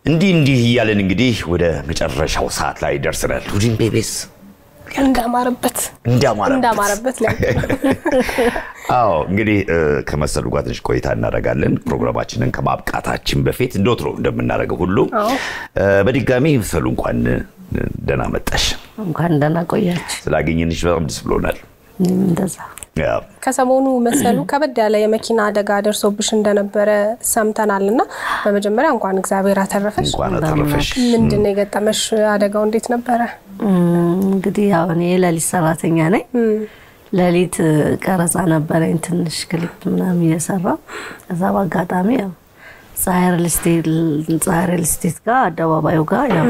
እንዲህ እንዲህ እያለን እንግዲህ ወደ መጨረሻው ሰዓት ላይ ደርሰናል። እሑድን ቤቤስ እንዳማረበት እንዳማረበት እንዳማረበት ላይ አዎ እንግዲህ እ፣ ከመሰሉ ጋር ትንሽ ቆይታ እናደርጋለን። ፕሮግራማችንን ከማብቃታችን በፊት እንደወትሮ እንደምናደርገው ሁሉ አዎ። እ፣ በድጋሚ መሰሉ እንኳን እ፣ ደህና መጣሽ። እንኳን ደህና ቆያችሁ። ስላገኘንሽ በጣም ደስ ብሎናል። እኔም እንደዛ ያው ከሰሞኑ መሰሉ ከበድ ያለ የመኪና አደጋ ደርሶብሽ እንደነበረ ሰምተናል እና በመጀመሪያ እንኳን እግዚአብሔር አተረፈሽ። እንኳን አተረፈሽ። ምንድን ነው የገጠመሽ? አደጋው እንዴት ነበረ? እም፣ እንግዲህ ያው እኔ የሌሊት ሰራተኛ ነኝ። ሌሊት እ፣ ቀረጻ ነበረኝ ትንሽ ክሊፕ ምናምን እየሰራው ከዛ በአጋጣሚ ያው ፀሐይ ሪል ስቴት ፀሐይ ሪል ስቴት ጋር አደባባዩ ጋር ያው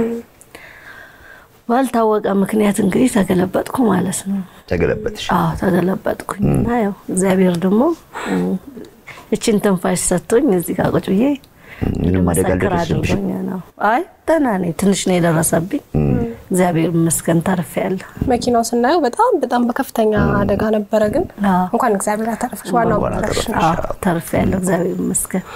ባልታወቀ ምክንያት እንግዲህ ተገለበጥኩ ማለት ነው። ተገለበጥሽ። አዎ ተገለበጥኩኝ እና ያው እግዚአብሔር ደግሞ እ፣ እችን ትንፋሽ ሰጥቶኝ እዚህ ጋር ቁጭ ብዬ ምንም አደጋ እንድመሰክር አልደረሰብሽም? አድርጎኝ ነው። አይ ደህና ነኝ። ትንሽ ነው የደረሰብኝ። እግዚአብሔር ይመስገን ተርፌያለሁ። መኪናው ስናየው በጣም በጣም በከፍተኛ አደጋ ነበረ፣ ግን አዎ። እንኳን እግዚአብሔር አተረፈሽ። ዋናው እንኳን መተረፍሽ ነው። አተረፈሽ። አዎ ተርፌያለሁ። እግዚአብሔር ይመስገን።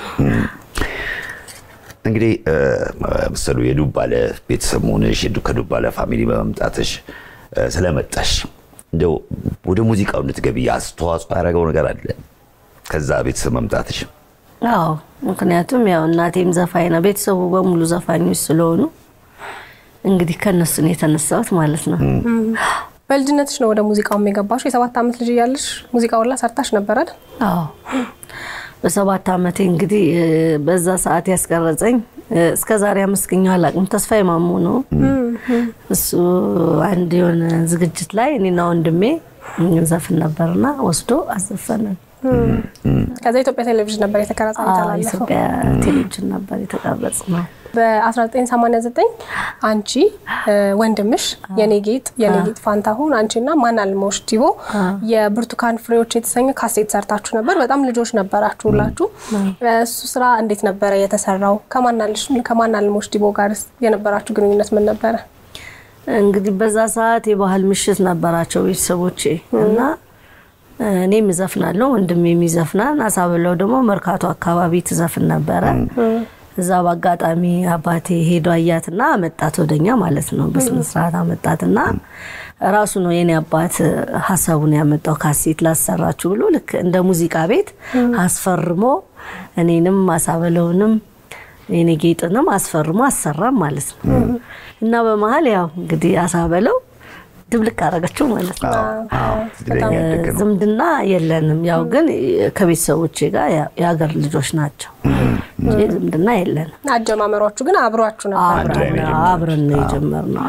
እንግዲህ እ፣ መሰሉ የዱባለ ቤተሰብ መሆንሽ የዱ- ከዱባለ ፋሚሊ በመምጣትሽ እ፣ ስለመጣሽ እንደው ወደ ሙዚቃው እንድትገቢ አስተዋጽኦ ያደረገው ነገር አለ ከዛ ቤተሰብ መምጣትሽ? አዎ ምክንያቱም ያው እናቴም ዘፋኝ ነው፣ ቤተሰቡ በሙሉ ዘፋኞች ስለሆኑ እንግዲህ ከነሱ ነው የተነሳሁት ማለት ነው። በልጅነትሽ ነው ወደ ሙዚቃው የገባሽ? የሰባት ዓመት ልጅ እያለሽ ሙዚቃውን ላይ ሰርታሽ ነበር አይደል? አዎ በሰባት ዓመቴ እንግዲህ እ፣ በዛ ሰዓት ያስቀረጸኝ እ፣ እስከ ዛሬ አመስግኘው አላውቅም። ተስፋዬ ማሞ ነው። እሱ አንድ የሆነ ዝግጅት ላይ እኔና ወንድሜ ዘፍን ነበርና ወስዶ አዘፈነን። ከዛ ኢትዮጵያ ቴሌቪዥን ነበር የተቀረጸ አዎ፣ የተላለፈው። ኢትዮጵያ ቴሌቪዥን ነበር የተቀረጽ ነው። በ1989 አንቺ እ፣ ወንድምሽ የኔ ጌጥ የኔ ጌጥ ፋንታሁን አንቺና ማናልሞሽ ዲቦ የብርቱካን ፍሬዎች የተሰኘ ካሴት ሰርታችሁ ነበር። በጣም ልጆች ነበራችሁ ሁላችሁ። እሱ ስራ እንዴት ነበረ የተሰራው? ከማናልሽ- ከማናልሞሽ ዲቦ ጋር የነበራችሁ ግንኙነት ምን ነበረ? እንግዲህ በዛ ሰዓት የባህል ምሽት ነበራቸው ቤተሰቦቼ እና እኔም እዘፍናለሁ ወንድሜም ይዘፍናል። አሳብለው ደግሞ መርካቶ አካባቢ ትዘፍን ነበረ። እዛ በአጋጣሚ አባቴ ሄዶ አያትና አመጣት ወደኛ ማለት ነው። በስነ ስርዓት አመጣትና ራሱ ነው የኔ አባት ሀሳቡን ያመጣው ካሴት ላሰራችሁ ብሎ ልክ እንደ ሙዚቃ ቤት አስፈርሞ እኔንም አሳበለውንም የኔ ጌጥንም አስፈርሞ አሰራም ማለት ነው። እና በመሀል ያው እንግዲህ አሳበለው ድብልቅ አደረገችው ማለት ነው። አዎ፣ እድለኛ ያደገ ነው። ዝምድና የለንም። ያው ግን ከቤተሰቦቼ ጋር ያ- የሀገር ልጆች ናቸው እንጂ ዝምድና የለንም። አጀማመሯችሁ ግን አብሯችሁ ነበር። አንድ ላይ ነው አብረን አብረን ነው የጀመርነው።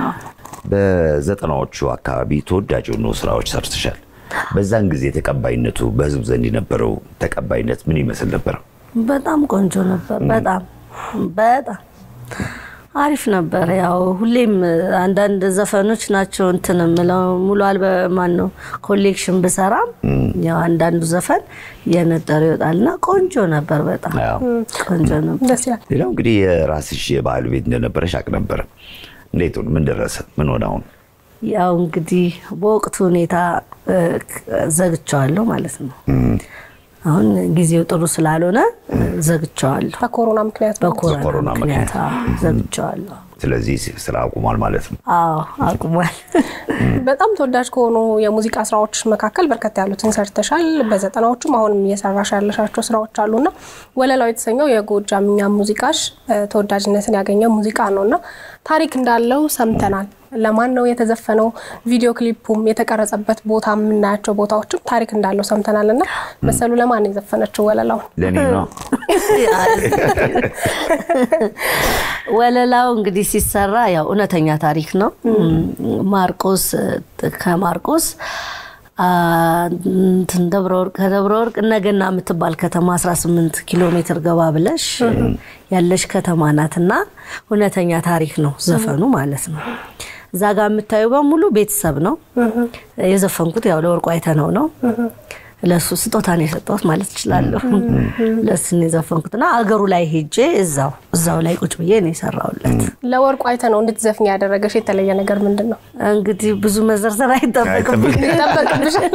በዘጠናዎቹ አካባቢ ተወዳጅ የሆኑ ስራዎች ሰርተሻል። በዛን ጊዜ ተቀባይነቱ በህዝብ ዘንድ የነበረው ተቀባይነት ምን ይመስል ነበር? በጣም ቆንጆ ነበር። በጣም በጣም አሪፍ ነበር። ያው ሁሌም አንዳንድ ዘፈኖች ናቸው እንትን የምለው ሙሉ አልበም ማን ነው ኮሌክሽን ብሰራም ያው አንዳንዱ ዘፈን እየነጠረ ይወጣልና ቆንጆ ነበር። በጣም አዎ። ቆንጆ ነበር። ደስ ይላል። ሌላው እንግዲህ የራስሽ የባህል ቤት እንደነበረሽ አቅ ነበረ። እንዴት ሆነ? ምን ደረሰ? ምን ሆነ? አሁን ያው እንግዲህ በወቅቱ ሁኔታ እ፣ ዘግቸዋለሁ ማለት ነው። አሁን ጊዜው ጥሩ ስላልሆነ እ፣ ዘግቸዋለሁ። በኮሮና ምክንያት ነው። በኮሮና በኮሮና ምክንያት አዎ፣ ዘግቸዋለሁ። ስለዚህ ስራ አቁሟል ማለት ነው። አዎ አቁሟል። በጣም ተወዳጅ ከሆኑ የሙዚቃ ስራዎች መካከል በርከት ያሉትን ሰርተሻል። በዘጠናዎቹም አሁንም እየሰራሽ ያለሻቸው ስራዎች አሉና ወለላው የተሰኘው የጎጃምኛ ሙዚቃሽ እ፣ ተወዳጅነትን ያገኘ ሙዚቃ ነው እና ታሪክ እንዳለው ሰምተናል። ለማን ነው የተዘፈነው? ቪዲዮ ክሊፑም የተቀረጸበት ቦታ የምናያቸው ቦታዎችም ታሪክ እንዳለው ሰምተናል እና መሰሉ ለማን ነው የዘፈነችው ወለላውን? ለእኔ ነው። ወለላው እንግዲህ ሲሰራ ያው እውነተኛ ታሪክ ነው። ማርቆስ ከማርቆስ አ፣ እንትን ደብረ ወርቅ ከደብረ ወርቅ እነገና የምትባል ከተማ 18 ኪሎ ሜትር ገባ ብለሽ ያለሽ ከተማ ናትና እውነተኛ ታሪክ ነው ዘፈኑ ማለት ነው። እዛ ጋር የምታዩ በሙሉ ቤተሰብ ነው። የዘፈንኩት ያው ለወርቁ አይተነው ነው። ለሱ ስጦታን የሰጠሁት ማለት እችላለሁ። ለሱን የዘፈንኩትና አገሩ ላይ ሄጄ እዛው እዛው ላይ ቁጭ ብዬ ነው የሰራሁለት። ለወርቁ አይተ ነው እንድትዘፍኝ ያደረገሽ የተለየ ነገር ምንድን ነው? እንግዲህ ብዙ መዘርዘር አይጠበቅም። ይጠበቅብሻል።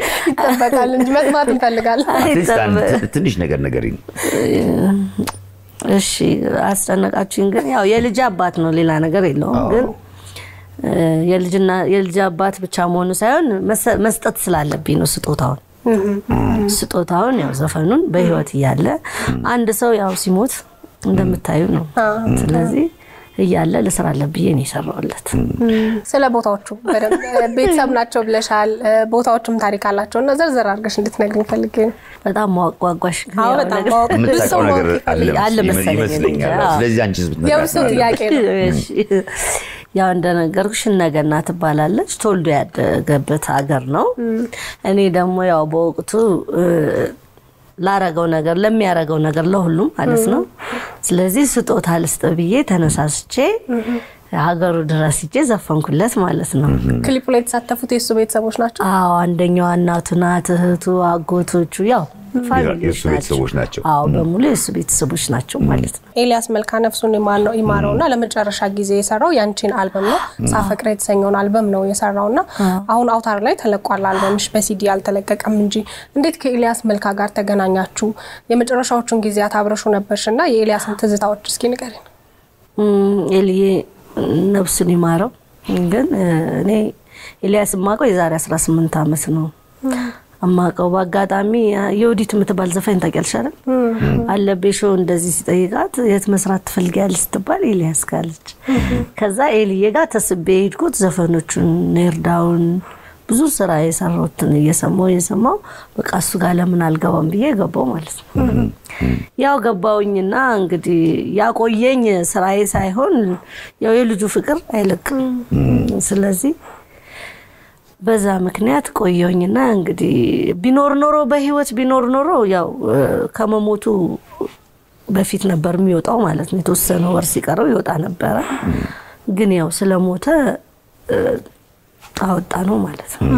ይጠበቃል እንጂ መስማት እንፈልጋለን። አትሊስት አንድ ትንሽ ነገር ነገር እሺ አስጨነቃችሁኝ። ግን ያው የልጅ አባት ነው፣ ሌላ ነገር የለውም። ግን እ፣ የልጅና የልጅ አባት ብቻ መሆኑ ሳይሆን መሰ- መስጠት ስላለብኝ ነው ስጦታውን ስጦታውን ያው ዘፈኑን በህይወት እያለ አንድ ሰው ያው ሲሞት እንደምታዩ ነው። ስለዚህ እያለ ልስራለት ብዬ ነው የሰራሁለት። ስለ ቦታዎቹ በደንብ ቤተሰብ ናቸው ብለሻል። ቦታዎቹም ታሪክ አላቸው እና ዘርዘር አድርገሽ እንድትነግሪኝ ፈልጌ ነው። በጣም ማዋጓጓሽ ግን አዎ ያው በጣም ነገር- ማወቅ ብዙ ሰው የምታውቀው ነገር ማወቅ አለ ይፈልጋል። አለ መሰለኝ ይመስለኛል። እንጂ፣ አዎ። ስለዚህ አንቺ የብሱ ጥያቄ ነው። እሺ። ያው እንደነገርኩሽ እነገና ትባላለች። ተወልዶ ያደገበት ሀገር ነው። እኔ ደግሞ ያው በወቅቱ እ፣ ላረገው ነገር ለሚያረገው ነገር ለሁሉም ማለት ነው። ስለዚህ ስጦታ ልስጥ ብዬ ተነሳስቼ ሀገሩ ድረስ ሂጄ ዘፈንኩለት ማለት ነው። ክሊፑ ላይ የተሳተፉት የእሱ ቤተሰቦች ናቸው። አዎ አንደኛዋ እናቱ ናት፣ እህቱ፣ አጎቶቹ ያው ፋሚሊዎች የእሱ ቤተሰቦች ናቸው። አዎ በሙሉ የእሱ ቤተሰቦች ናቸው ማለት ነው። ኤልያስ መልካ ነፍሱን ይማር ነው ይማረው እና ለመጨረሻ ጊዜ የሰራው ያንቺን አልበም ነው ሳፈቅረ የተሰኘውን አልበም ነው የሰራው እና አሁን አውታር ላይ ተለቋል። አልበምሽ በሲዲ አልተለቀቀም እንጂ እንዴት ከኤልያስ መልካ ጋር ተገናኛችሁ? የመጨረሻዎቹን ጊዜያት አብረሹ ነበርሽ እና የኤልያስን ትዝታዎች እስኪ ንገሪን። እም፣ ኤልዬ ነፍሱን ይማረው። ግን እ፣ እኔ ኤልያስ የማውቀው የዛሬ 18 ዓመት ነው እማውቀው። በአጋጣሚ የወዲት የምትባል ዘፋኝ ታውቂያለሽ አይደል? አለቤ ሾው እንደዚህ ሲጠይቃት የት መስራት ትፈልጊያለሽ ስትባል ኤልያስ ካለች። ከዛ ኤልዬ ጋር ተስቤ ሄድኩት። ዘፈኖቹን ኔርዳውን ብዙ ስራ የሰራሁትን እየሰማሁ እየሰማሁ በቃ እሱ ጋር ለምን አልገባም ብዬ ገባው ማለት ነው። ያው ገባውኝና እንግዲህ ያቆየኝ ስራዬ ሳይሆን ያው የልጁ ፍቅር አይለቅም። ስለዚህ በዛ ምክንያት ቆየውኝና እንግዲህ ቢኖር ኖሮ በህይወት ቢኖር ኖሮ ያው እ፣ ከመሞቱ በፊት ነበር የሚወጣው ማለት ነው። የተወሰነ ወር ሲቀረው ይወጣ ነበረ። ግን ያው ስለሞተ እ፣ አወጣ ነው ማለት ነው።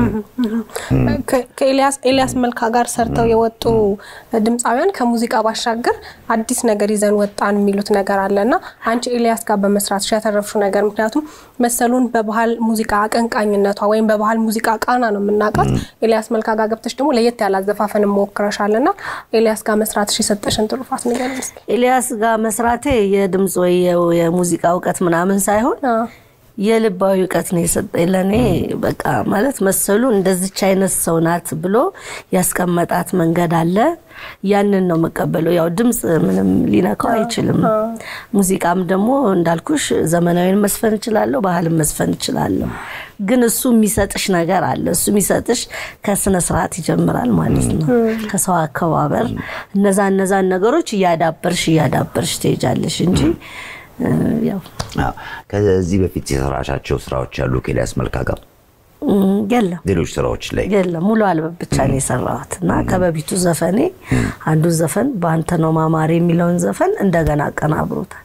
ከ- ከኤልያስ ኤልያስ መልካ ጋር ሰርተው የወጡ ድምፃውያን ከሙዚቃ ባሻገር አዲስ ነገር ይዘን ወጣን የሚሉት ነገር አለ እና አንቺ ኤልያስ ጋር በመስራት ያተረፍሽው ነገር ምክንያቱም መሰሉን በባህል ሙዚቃ አቀንቃኝነቷ ወይም በባህል ሙዚቃ ቃና ነው የምናውቃት። ኤልያስ መልካ ጋር ገብተሽ ደግሞ ለየት ያለ አዘፋፈን ሞክረሻል እና ኤልያስ ጋር መስራትሽ የሰጠሽን ትሩፋት ንገሪኝ እስኪ። ኤልያስ ጋር መስራቴ የድምፅ ወይ የ- የሙዚቃ እውቀት ምናምን ሳይሆን አዎ። የልባዊ እውቀት ነው የሰጠኝ ለእኔ። በቃ ማለት መሰሉ እንደዚች አይነት ሰው ናት ብሎ ያስቀመጣት መንገድ አለ። ያንን ነው መቀበለው። ያው ድምፅ ምንም ሊነካው አይችልም። ሙዚቃም ደግሞ እንዳልኩሽ ዘመናዊን መስፈን እችላለሁ፣ ባህልን መስፈን እችላለሁ። ግን እሱ የሚሰጥሽ ነገር አለ። እሱ የሚሰጥሽ ከስነ ስርዓት ይጀምራል ማለት ነው። ከሰው አከባበር፣ እነዛ እነዛን ነገሮች እያዳበርሽ እያዳበርሽ ትሄጃለሽ እንጂ እ፣ ያው አዎ። ከዚህ በፊት የሰራሻቸው ስራዎች ያሉ ከኤልያስ መልካ ጋር እም፣ የለም ሌሎች ስራዎች ላይ የለም ሙሉ አልበም ብቻ ነው የሰራሁት እና ከበፊቱ ዘፈኔ አንዱን ዘፈን በአንተ ነው ማማሬ የሚለውን ዘፈን እንደገና አቀናብሮታል።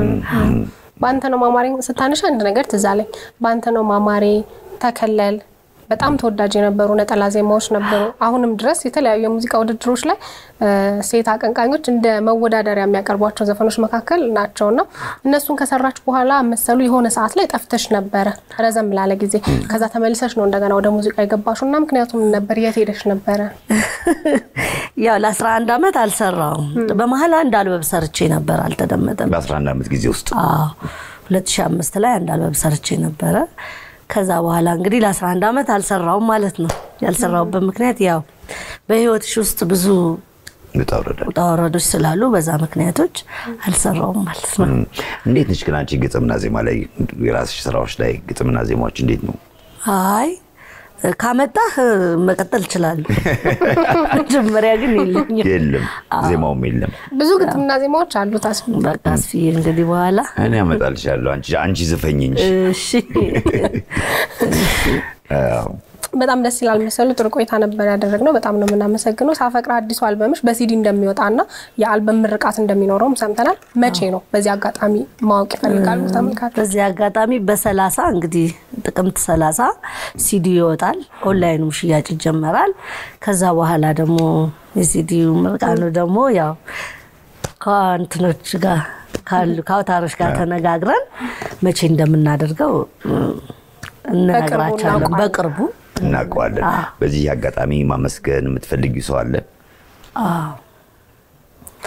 በአንተ ነው ማማሬ ስታነሽ አንድ ነገር ትዝ አለኝ። በአንተ ነው ማማሬ፣ ተከለል በጣም ተወዳጅ የነበሩ ነጠላ ዜማዎች ነበሩ። አሁንም ድረስ የተለያዩ የሙዚቃ ውድድሮች ላይ እ፣ ሴት አቀንቃኞች እንደ መወዳደሪያ የሚያቀርቧቸው ዘፈኖች መካከል ናቸውና እነሱን ከሰራች በኋላ መሰሉ የሆነ ሰዓት ላይ ጠፍተሽ ነበረ ረዘም ላለ ጊዜ። ከዛ ተመልሰሽ ነው እንደገና ወደ ሙዚቃ የገባሽው እና ምክንያቱም ነበር የት ሄደሽ ነበረ? ያው ለ11 ዓመት አልሰራውም። በመሀል አንድ አልበም ሰርቼ ነበር፣ አልተደመጠም። በ11 ዓመት ጊዜ ውስጥ አዎ 2005 ላይ አንድ አልበም ሰርቼ ነበረ። ከዛ በኋላ እንግዲህ ለ11 ዓመት አልሰራውም ማለት ነው። ያልሰራውበት ምክንያት ያው በህይወትሽ ውስጥ ብዙ ውጣ ውረድ አለ። ውጣ ወረዶች ስላሉ በዛ ምክንያቶች አልሰራውም ማለት ነው። እም፣ እንዴት ነች ግን አንቺ ግጥምና ዜማ ላይ የራስሽ ስራዎች ላይ ግጥምና ዜማዎች እንዴት ነው? አይ ካመጣህ መቀጠል እችላለሁ። መጀመሪያ ግን የለኝም። የለም ዜማውም የለም። ብዙ ግጥምና ዜማዎች አሉት አስፊ በቃ አስፍዬ እንግዲህ በኋላ እኔ አመጣልሻለሁ። አንቺ አንቺ ዝፈኝ እንጂ እሺ አዎ። በጣም ደስ ይላል መሰሉ። ጥሩ ቆይታ ነበር ያደረግነው። በጣም ነው የምናመሰግነው። ሳፈቅር አዲሱ አልበምሽ በሲዲ እንደሚወጣና የአልበም ምርቃት እንደሚኖረውም ሰምተናል። መቼ ነው? በዚህ አጋጣሚ ማወቅ ይፈልጋሉ ተመልካቾች። በዚህ አጋጣሚ በሰላሳ እንግዲህ ጥቅምት ሰላሳ ሲዲ ይወጣል። ኦንላይኑም ሽያጭ ይጀመራል። ከዛ በኋላ ደግሞ የሲዲው ምርቃኑ ደግሞ ያው ከእንትኖች ጋር ካሉ ከአውታሮች ጋር ተነጋግረን መቼ እንደምናደርገው እም፣ እንነግራቸዋለን እናውቀዋለን። በቅርቡ እናውቀዋለን። በዚህ አጋጣሚ ማመስገን የምትፈልጊው ሰው አለ?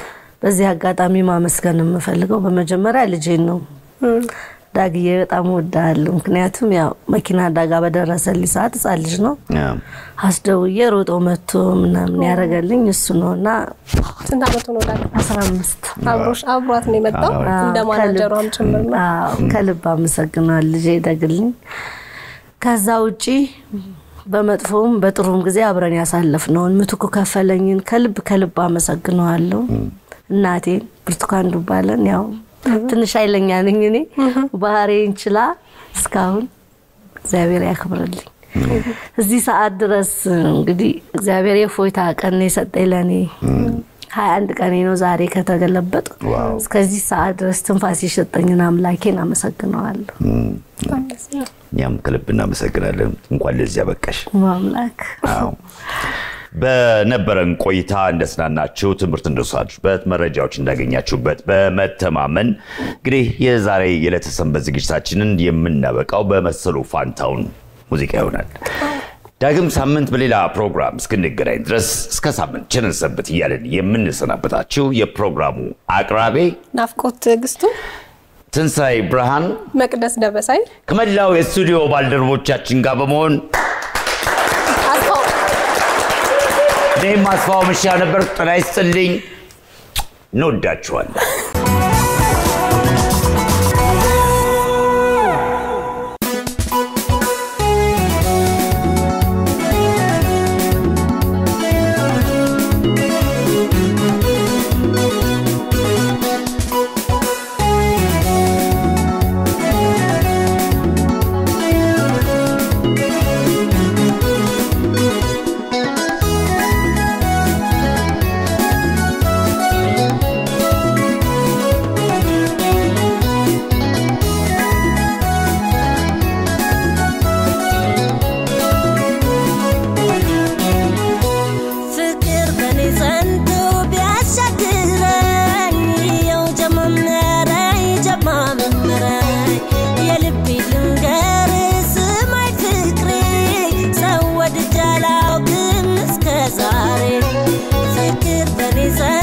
በዚህ አጋጣሚ ማመስገን የምፈልገው በመጀመሪያ ልጄን ነው። ዳግዬ በጣም እወድሃለሁ። ምክንያቱም ያው መኪና አደጋ በደረሰልኝ ሰዓት ሕፃን ልጅ ነው አስደውዬ ሮጦ መጥቶ ምናምን ያደረገልኝ እሱ ነው እና ስንት አመቱ ነው ዳግ? አስራ አምስት አብሮሽ አብሯት ነው የመጣው እንደ ማናጀሯም ጭምር ነው። አዎ፣ ከልብ አመሰግነዋል ልጄ ደግልኝ። ከዛ ውጪ በመጥፎም በጥሩም ጊዜ አብረን ያሳለፍነውን ምትኩ ከፈለኝን ከልብ ከልብ አመሰግነዋለሁ። እናቴን ብርቱካን ዱባለን ያው ትንሽ ኃይለኛ ነኝ እኔ ባህሬን ችላ እስካሁን እግዚአብሔር ያክብርልኝ። እዚህ ሰዓት ድረስ እንግዲህ እግዚአብሔር የፎይታ ቀን ነው የሰጠኝ ለእኔ ሀያ አንድ ቀኔ ነው ዛሬ ከተገለበጥ ዋው። እስከዚህ ሰዓት ድረስ ትንፋስ የሰጠኝን አምላኬን አመሰግነዋለሁ። በጣም ደስ ይላል። እኛም ከልብ እናመሰግናለን። እንኳን ለዚህ ያበቃሽ። አምላክ አዎ። በነበረን ቆይታ እንደስናናችሁ ትምህርት እንደወሰዳችሁበት መረጃዎች እንዳገኛችሁበት በመተማመን እንግዲህ የዛሬ የዕለተ ሰንበት ዝግጅታችንን የምናበቃው በመሰሉ ፋንታውን ሙዚቃ ይሆናል። ዳግም ሳምንት በሌላ ፕሮግራም እስክንገናኝ ድረስ እስከ ሳምንት ቸርን ሰንብት እያለን የምንሰናበታችሁ የፕሮግራሙ አቅራቤ ናፍቆት ትዕግስቱ፣ ትንሣኤ ብርሃን መቅደስ ደበሳይ፣ ከመላው የስቱዲዮ ባልደረቦቻችን ጋር በመሆን አስፋው እኔም አስፋው መሻ ነበር። ጤና ይስጥልኝ። እንወዳችኋለን። ፍቅር በኔ ጸንቶ ቢያሻግረኝ የው ጀማመረኝ ጀማመረኝ የልቤ ልንገር ስማይ ፍቅሬ ሰው ወድጄ አላውቅም እስከ ዛሬ ፍቅር በኔ ጸንቶ